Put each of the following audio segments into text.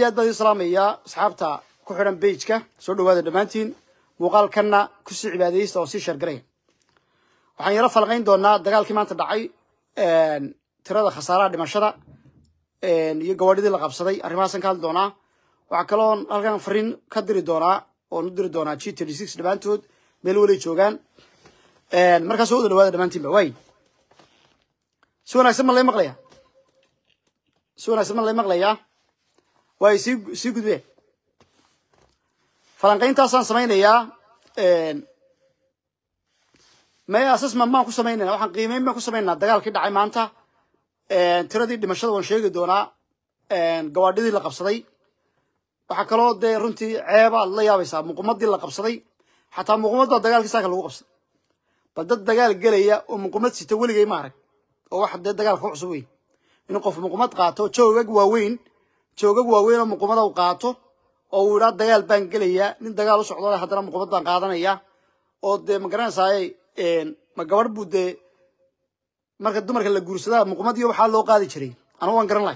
aad baan idin salaamayaa asxaabta ku xidhan beijka soo dhawaada dhammaantiin muuqaalkanna kusii cibaadaysta oo sii shargaraya waxaan yaro falqayn doonaa dagaalkii maanta dhacay tirada khasaaraha dhimashada iyo gawaadhidii la qabsaday arrimahaasaan ka hadli doonaa waxaa kaloon halkan fariin ka diri doonaa oon u diri doonaa g thirty six dhammaantood meel walay joogaan markaa soo wada dhawaada dhammaantiinba waay si wanaagsan ma lay maqlaya si wanaagsan ma lay maqlayaa waay sii sii gudbeen falanqayntaasaan samaynayaa may assessment maan ku samaynayna waxaan qiimeyn baan ku samaynaa dagaalkii dhacay maanta tiradii dhimashada waan sheegi doonaa gawaadhidii la qabsaday waxaa kaloo dee runtii ceeba aad la yaabaysaa muqumadii la qabsaday xataa muqumad baa dagaalkii saaka lagu qabsaday bal dad dagaal gelaya oo muqumad sita weligay ma arag oo wax dee dagaalka ku cusub weyn inuu qof muqumad qaato joogag waaweyn joogag waaweyn oo muqumada u qaato oo uu idhaa dagaal baan gelayaa nin dagaal u socdo haddana muqumad baan qaadanaya oo dee ma garanaysaay ma gabadh buu dee marka dumarka la guursadaa muqumadiyo waxaa loo qaadi jiray anigu waan garan lahay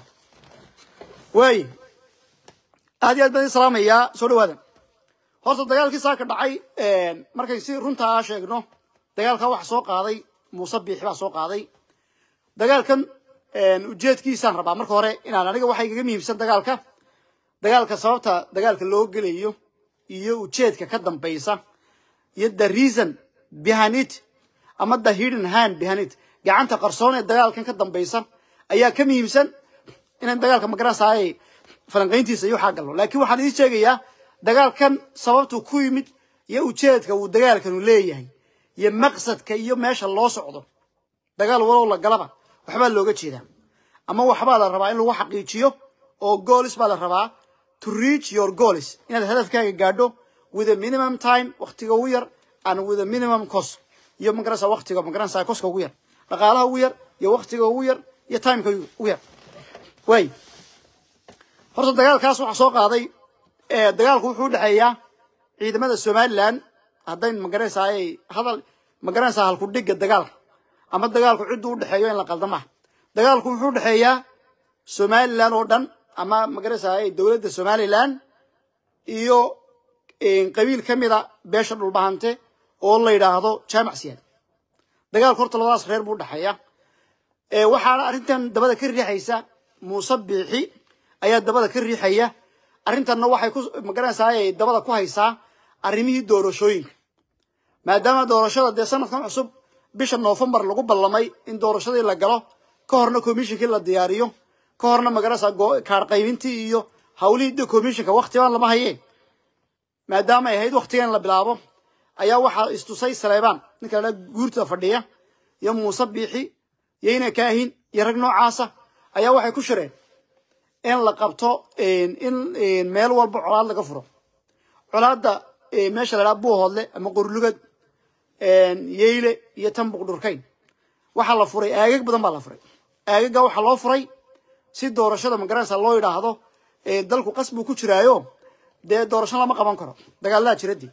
waaye aad iyo aad baan idin salaamayaa soo dhawaada horta dagaalkii saaka dhacay markay si runtaa sheegno dagaalka waxa soo qaaday muuse biixi baa soo qaaday dagaalkan ujeedkiisaan rabaa marka hore inaan aniga waxa igaga muhiimsan dagaalka dagaalka sababta dagaalka loo gelayo iyo ujeedka ka dambaysa iyo the reason behind it ama the hidden hand behind it gacanta qarsoon ee dagaalkan ka dambaysa ayaa ka muhiimsan inaan dagaalka magaranaysaay falanqayntiisa iyo waxaa galno laakiin waxaan idiin sheegayaa dagaalkan sababtu ku yimid iyo ujeedka uu dagaalkanu leeyahay iyo maqsadka iyo meesha loo socdo dagaal walow la galaba waxbaa looga jeedaa ama waxbaa la rabaa in lagu xaqiijiyo oo goolis baa la rabaa to reach your goals inaad hadafkaaga gaadho with a minimum time waktiga ugu yar and with a minimum cost iyo magaranaysa waktiga magaranaysa koska ugu yar dhaqaalaha ugu yar iyo waktiga ugu yar iyo timeka ugu yar way horta dagaalkaas waxaa soo qaaday dagaalku wuxuu udhexeeyaa ciidamada somaliland haddayn magaranaysaay hadal magaranaysaa halku dhigga dagaalka ama dagaalku cidduu udhexeeyo in la qaldama dagaalku wuxuu udhexeeyaa somaliland oo dhan ama magaranaysaay dowladda somaliland iyo qabiil ka mida beesha dhulbahante oo la yidhaahdo jaamac siyaad dagaalku horta labadaas reer buu udhexeeya waxaana arrintan dabada ka riixaysa muuse biixi ayaa dabada ka riixaya arrintanna waxay ku magaranaysaay dabada ku haysaa arrimihii doorashooyinka maadaama doorashada dee sanadkan cusub bisha noofembar lagu ballamay in doorashadii la galo ka horna commishonkii la diyaariyo ka horna magaranaysaa kaar qaybintii iyo hawlihii de commissionka waktiban lama hayeen maadaama ay ahayd waktigan la bilaabo ayaa waxaa istusay saleebaan ninka la guurta fadhiya iyo muuse biixi iyo ina kaahin iyo rag noocaasa ayaa waxay ku shireen in la qabto in meel walba colaad laga furo colaadda meesha la dhaha buuhoodle ama qorlugad yeyle iyo tambuq dhurkayn waxaa la furay aagag badan baa la furay aagaga waxaa loo furay si doorashada magaranaysa loo yidhaahdo dalku qas buu ku jiraayo dee doorasho lama qaban karo dagaaladaa jiradii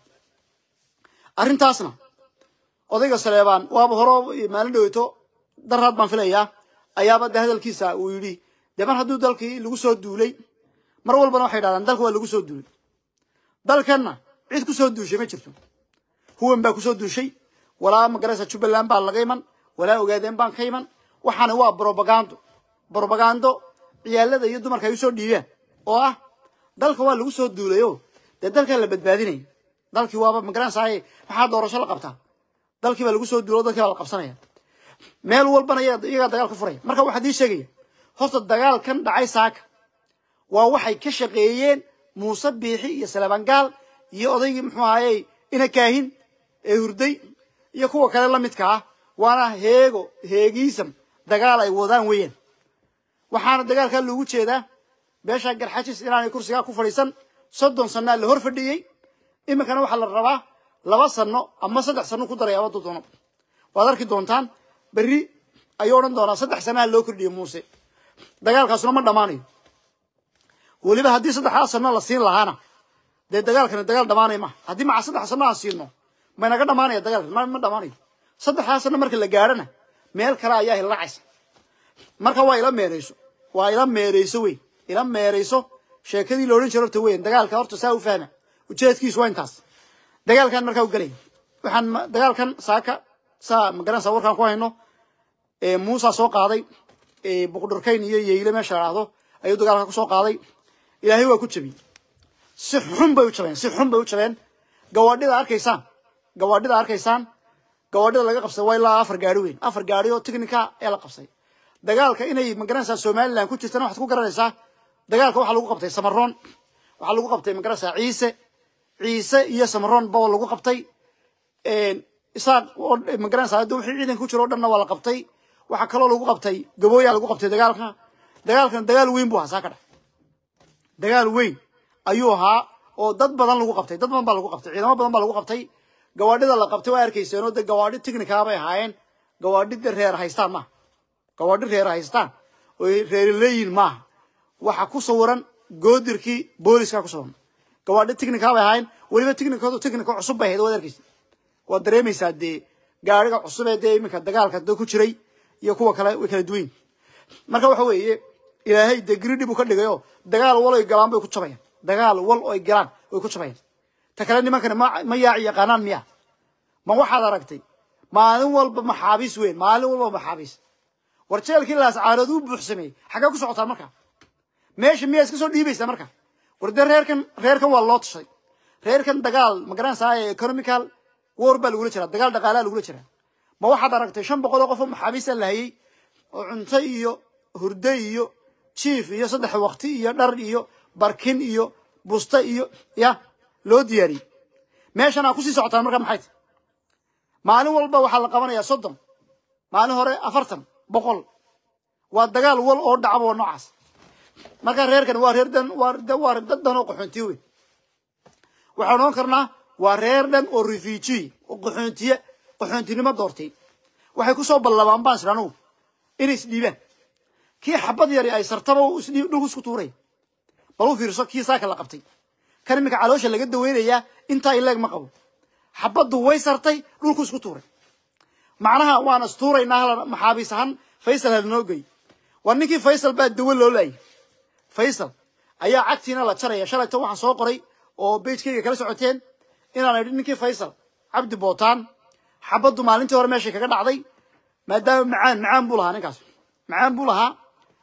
arrintaasna odayga saleebaan waaba horo maalin dhaweyto daraad baan filayaa ayaaba de hadalkiisa uu yidhi dee mar hadduu dalkii lagu soo duulay mar walbana waxay dhahdaan dalka waa lagu soo duulay dalkanna cid ku soo duushay ma jirto huwan baa kusoo duushay walaa magaraysa jubbaland baa laga iman walaa ogaadeen baan ka iman waxaana waa brobagando brobagando ciyaalada iyo dumarka ay usoo dhiibeen oo ah dalka waa lagu soo duulayo dee dalkaa la badbaadinaya dalkii waaba magaranaysaay maxaa doorasho la qabtaa dalkii baa lagu soo duulo dalkii baa la qabsanaya meel walbana iyagaa dagaal ka furaya marka waxaa dii sheegaya horta dagaalkan dhacay saaka waa waxay ka shaqeeyeen muuse biixi iyo salabangaal iyo odaygii muxuu ahayey ina kaahin ee hurday iyo kuwa kale la midka ah waana heego heegiisam dagaal ay wadaan weeyaan waxaana dagaalkaa loogu jeedaa beesha garxajis inaanay kursigaa ku fadhiisan soddon sanaa la hor fadhiyey iminkana waxaa la rabaa laba sano ama saddex sano ku daraya abadu doono waad arki doontaan berri ayuu odhan doonaa saddex sanaha loo kordhiye muuse dagaalkaasuna ma dhammaanayo weliba haddii saddexdaa sano la siin lahaana dee dagaalkani dagaal dhamaanaya maha haddii maca saddex sano aan siino maynaga dhamaanaya dagaalkan ma ma dhamaanayo saddexdaa sano marka la gaadhana meel kale ayaa hilacaysa marka waa ila meerayso waa ila meerayso wey ila meerayso sheekadii la odhan jiro horta weyn dagaalka horta saa u fahma ujeedkiisu waa intaas dagaalkan markaa u gelaya waxaan ma- dagaalkan saaka saa magaranaysa warkaan ku hayno ee muusa soo qaaday ee buqdhurkayn iyo yeyle meesha la dhahdo ayuu dagaalka ku soo qaaday ilaahay waa ku jebiyey si xun bay u jabeen si xun bay u jabeen gawaadhida arkaysaan gawaadhida arkaysaan gawaadhida laga qabsaday waa ilaa afar gaari weyn afar gaari oo technica ee la qabsaday dagaalka inay magaranaysaa somaliland ku jirtana waxaad ku garanaysaa dagaalka waxaa lagu qabtay samaroon waxaa lagu qabtay magaranaysaa ciise ciise iyo samaroon ba lagu qabtay isaaq oo magaranaysaa hadda wixii ciidanka ku jiro o dhanna waa la qabtay waxaa kaloo lagu qabtay gabooyaa lagu qabtay dagaalka dagaalkan dagaal weyn buu ahaa saa ka dhex dagaal weyn ayuu ahaa oo dad badan lagu qabtay dad badan baa lagu qabtay ciidamo badan baa lagu qabtay gawaadhida la qabtay waa arkayseen oo de gawaadhi technica bay ahaayeen gawaadhi de reer haystaan maaha gawaadhi reer haystaan oo reer leeyihin maaha waxa ku sawiran goodirkii booliska ku sawiran gawaadhi technica bay ahaayeen weliba technicadu technica cusub bay ahayd waad arkaysa waad dareemaysaa dee gaariga cusub ee dee iminka dagaalka da ku jiray iyo kuwa kale way kala duwan yihiin marka waxa weeye ilaahay dee gridhi buu ka dhigayoo dagaal wal oy galaan bay ku jabayaan dagaal wal oy galaan way ku jabayaan ta kale nimankani ma ma yaaci yaqaanaan miya ma waxaad aragtay maalin walba maxaabiis weyn maalin walba maxaabiis war jeelkii laascaarood uu buuxsameeyey xaggee ku socotaa marka meesha miyaa iska soo dhiibaysaa marka war dee reerkan reerkan waa loo tashay reerkan dagaal ma garanaysaa economical war baa lagula jiraa dagaal dhaqaalaa lagula jiraa ma waxaad aragtay shan boqol oo qof oo maxaabiista la hayay oo cunto iyo hurdo iyo jiif iyo saddex waqti iyo dhar iyo barkin iyo busta iyo ya loo diyaariyey meeshan aa kusii socotaan marka maxay tahay maalin walba waxaa la qabanayaa soddon maalin hore afartan boqol waa dagaal wal oo dhacba oo noocaas marka reerkan waa reer dan waa waa dad dan oo qaxoontiye weyn waxaan odhan karnaa waa reer dhan oo refugee oo qaxoontiye qaxoontinimo doortay waxay ku soo ballabaan baan isdha anugu inay isdhiibaan kii xabad yari ay sartaba uu isdhiib dhulku isku tuuray bal u fiirso kii saaka la qabtay kan iminka caloosha laga daweynayaa intaa ileeg ma qabo xabaddu way sartay dhulku isku tuuray macnaha waan astuuraynaa hal maxaabiis ahaan faysal halanoo gey war ninkii faysal baa dawo loo laayay faysal ayaa cagtiina la jaraya shalayto waxaan soo qoray oo beijkayga kala socoteen inaan idhi ninkii faysal cabdi bootaan xabaddu maalintii hore meeshay kaga dhacday maadaama macaan macaan buu lahaa ninkaas macaan buu lahaa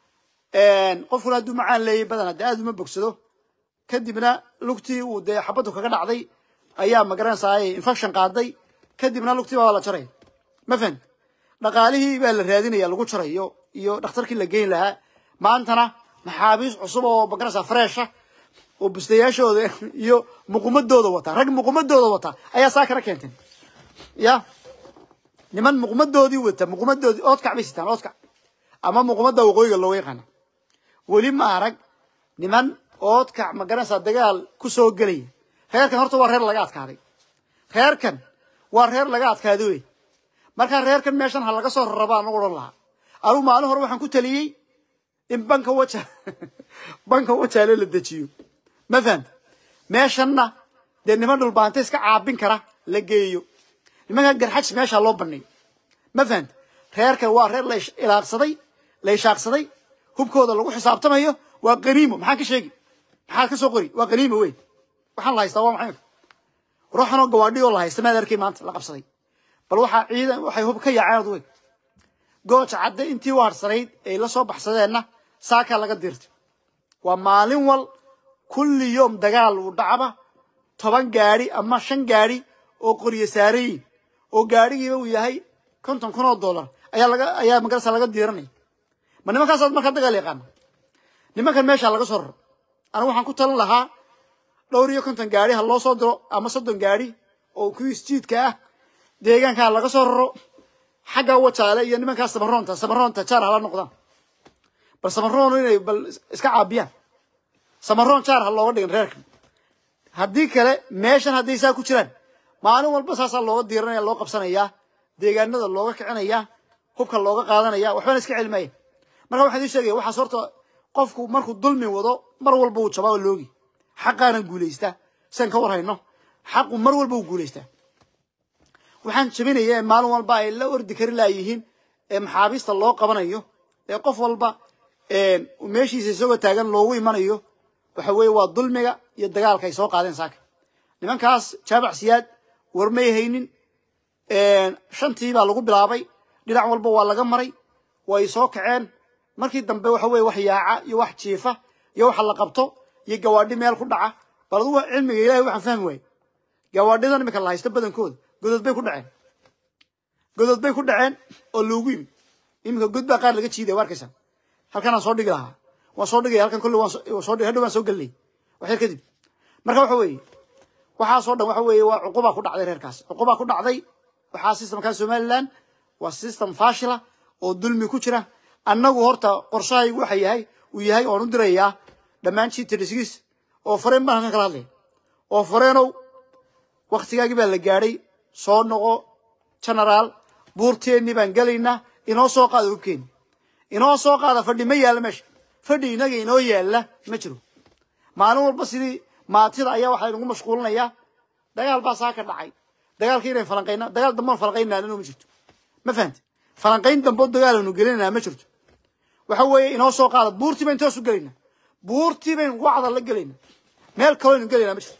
qofkuna hadduu macaan leeyay badan dee aad uma bogsado kadibna lugtii uu dee xabaddu kaga dhacday ayaa magaranaysaa infection qaaday kadibna lugtii baa la jaray ma fahan dhaqaalihii baa la raadinaya lagu jarayo iyo dhakhtarkii la geyn lahaa maantana maxaabiis cusub oo magaranaysaa freesha oo bustayaashooda iyo muqumadooda wata rag muqumadooda wata ayaa saa kala keenteen ya niman muqmadoodii wata muqmadoodii oodkac bay sitaan oodkac ama muqmada waqooyiga looga yaqaana weli ma arag niman oodkac ma garanaysaa dagaal ku soo gelaya reerkan horta waa reer laga adkaaday reerkan waa reer laga adkaaday wey markaa reerkan meeshan ha laga soo rarabaa anagu odhan lahaa anugu maalin hore waxaan ku taliyey in banka waja banka wajaale la dejiyo ma fahanta meeshanna dee niman dhulbaanta iska caabin kara la geeyo nimankan garxajs meesha loo baneeyo ma fahanta reerkan waa reer la ilaaqsaday la ishaaqsaday hubkooda lagu xisaabtamayo waa qaniimo maxaan ka sheegi maxaad ka soo qori waa qaniimo wey waxaan la haystaa waa maxay ruuxanoo gawaadhi oo la haysta maad arkay maanta la qabsaday bal waxaa ciidan waxay hub ka yaaceen odwey gooja cadde intii u harsanayd ay la soo baxsadeenna saakaa laga diirtay waa maalin wal kulli yoom dagaal uu dhacba toban gaadhi ama shan gaadhi oo qoryo saarayiin oo gaadhigiiba uu yahay konton kun oo dollar ayaa laga ayaa magarasa laga diiranaya ma nimankaasaad markaa dagaal yaqaana nimankan meesha laga soo raro anigu waxaan ku talin lahaa dhowr iyo konton gaadhi ha loo soo diro ama soddon gaadhi oo kuwii isjiidka ah deegaankaa laga soo raro xagga wajaale iyo nimankaas samaroonta samaroonta jaar hala noqdaan bal samaroon inay bal iska caabiyaan samaroon jaar ha looga dhigin reerkan haddii kale meeshan hadday saa ku jiraan maalin walba saasaa looga diiranaya loo qabsanayaa deegaanada looga kicinaya hubka looga qaadanaya waxbana iska celimaya marka waxaan idin sheegaya waxaas horta qofku markuu dulmi wado mar walba uu jabaa oo loogi xaqaana guulaystaa sian ka war hayno xaqu mar walba uu guulaystaa waxaan jabinaya ee maalin walba ay la ordi kari laayihiin ee maxaabiista loo qabanayo ee qof walba meeshiisa isagoo taagan loogu imanayo waxa weeye waa dulmiga iyo dagaalka ay soo qaadeen saaka nimankaas jaabac siyaad war may haynin shantii baa lagu bilaabay dhinac walba waa laga maray way soo kaceen markii dambe waxa weye wax yaaca iyo wax jiifa iyo waxa la qabto iyo gawaadhi meel ku dhaca bal adugu cilmiga ilahay waxaan fahmi waaye gawaadhidan iminka la haysto badankooda godod bay ku dhaceen godod bay ku dhaceen oo loogu yimi iminka god baa qaar laga jiidaya wa arkaysaa halkanaan soo dhigi lahaa waan soo dhigaya halkan kolle waan soo hadhow waan soo gelinay wax yar kadib marka waxa weeye waxaasoo dhan waxa weeye waa cuqubaa ku dhacday reerkaas cuqubaa ku dhacday waxaa systemkan somaliland waa system fashila oo dulmi ku jira annagu horta qorshahaygu waxa yahay uu yahay oan u dirayaa dhammaan gtdisgiis oo fareen baan halkan kala hadlaya oo fareenow waktigaagii baa la gaadhay soo noqo genaraal buurteennii baan gelaynaa inoo soo qaada hubkeeni inoo soo qaada fadhi ma yaalla meesha fadhi inaga inoo yaalla ma jiro maalin walba sidii maatida ayaa waxaa inagu mashquulinayaa dagaal baa saa ka dhacay dagaalkii inayn falanqayna dagaal dambe aan falanqaynaa ma jirto ma fahamte falanqayn dambe oo dagaalanu gelinaa ma jirto waxa weeye inoo soo qaada buurtii bayn toosu gelaynaa buurtii bayn wacda la gelaynaa meel kaloo aynu gelaynaa ma jirto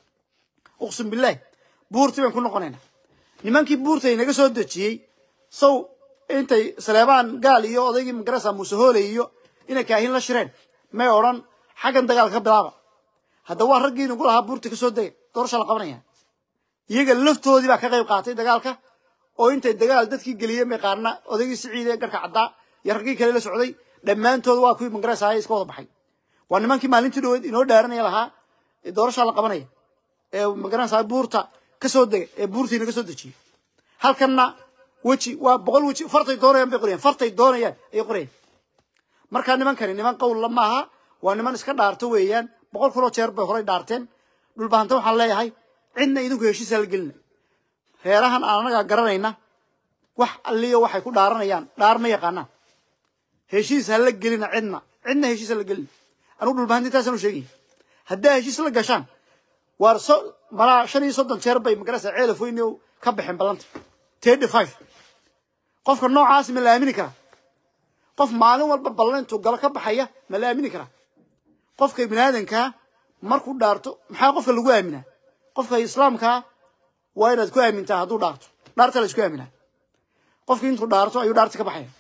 uqsim billahi buurtii bayn ku noqonaynaa nimankii buurta inaga soo dejiyey sow intay saleebaan gaal iyo odaygii magarasa muuse hooley iyo inay kaahin la shireen may odhan xaggan dagaalka ka bilaaba hadda waa raggii nagu lahaa buurta ka soo dega doorasha la qabanaya iyaga laftoodii baa ka qayb qaatay dagaalka oo intay dagaal dadkii geliyeen bay qaarna odaygii siciide garka caddaa iyo raggii kale la socday dhammaantood waa kuwii magarasa ahay iska wada baxay waa nimankii maalintii dhaweed inoo dhaaranaya lahaa doorasha la qabanaya ee magarasa buurta ka soo dega ee buurtiina ka soo dejiyey halkanna weji waa boqol weji fartay doonayaan bay qorayaan fartay doonayaan ayay qorayaan markaa nimankani niman qowlla maaha waa niman iska dhaarto weeyaan boqol kunoo jeer bay horay dhaarteen dhulbahanta waxaan leeyahay cidna idinku heshiisa la gelina reerahan aan anagaa garanayna wax alliyo waxay ku dhaaranayaan dhaar ma yaqaanaan heshiis ha la gelina cidna cidna heshiis ha la gelina anugu dhulbahanta intaasaan u sheegaya haddaa heshiis la gashaan waar so malaa shan iyo soddon jeer bay magarasa ceelaf weyne ka baxeen ballanta thirty five qofka noocaas ma la aamini karaa qof maalin walba ballan intuu galo ka baxaya ma la aamini karaa qofka biniaadankaa markuu dhaarto maxaa qofka lagu aaminaa qofka islaamkaa waa inaad ku aamintaa hadduu dhaarto dhaarta la isku aaminaa qofki intuu dhaarto ayuu dhaarta ka baxaya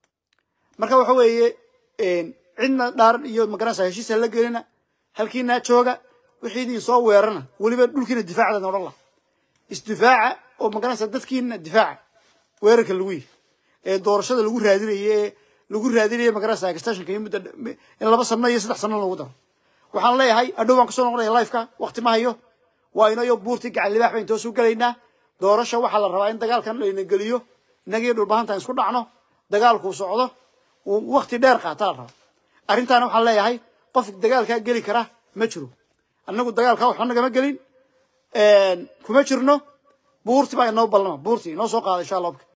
marka waxa weeye cidna dhaaran iyo magarasa heshiisa la gelina halkiinaa jooga wixii idin soo weerana weliba dhulkiina difaacdan odhan lah isdifaaca oo magarasa dadkiina difaaca weerarka lagu yihi ee doorashada lagu raadinayo ee lagu raadinayo magarasa extensionka iyo muddo in laba sano iyo saddex sano lagu daro waxaan leeyahay adhow baan kusoo noqonaya lifeka wakti ma hayo waa inayo buurtii gacan libaax bayn toosu gelaynaa doorasha waxaa la rabaa in dagaalkan layna geliyo inagii dhulbahantaan isku dhacno dagaalkuu socdo uu wakti dheer qaataa la rabaa arrintaana waxaan leeyahay qof dagaalkaa geli kara ma jiro annagu dagaalkaa waxba nagama gelin kuma jirno buurti baa inoo ballama buurti inoo soo qaada insha allah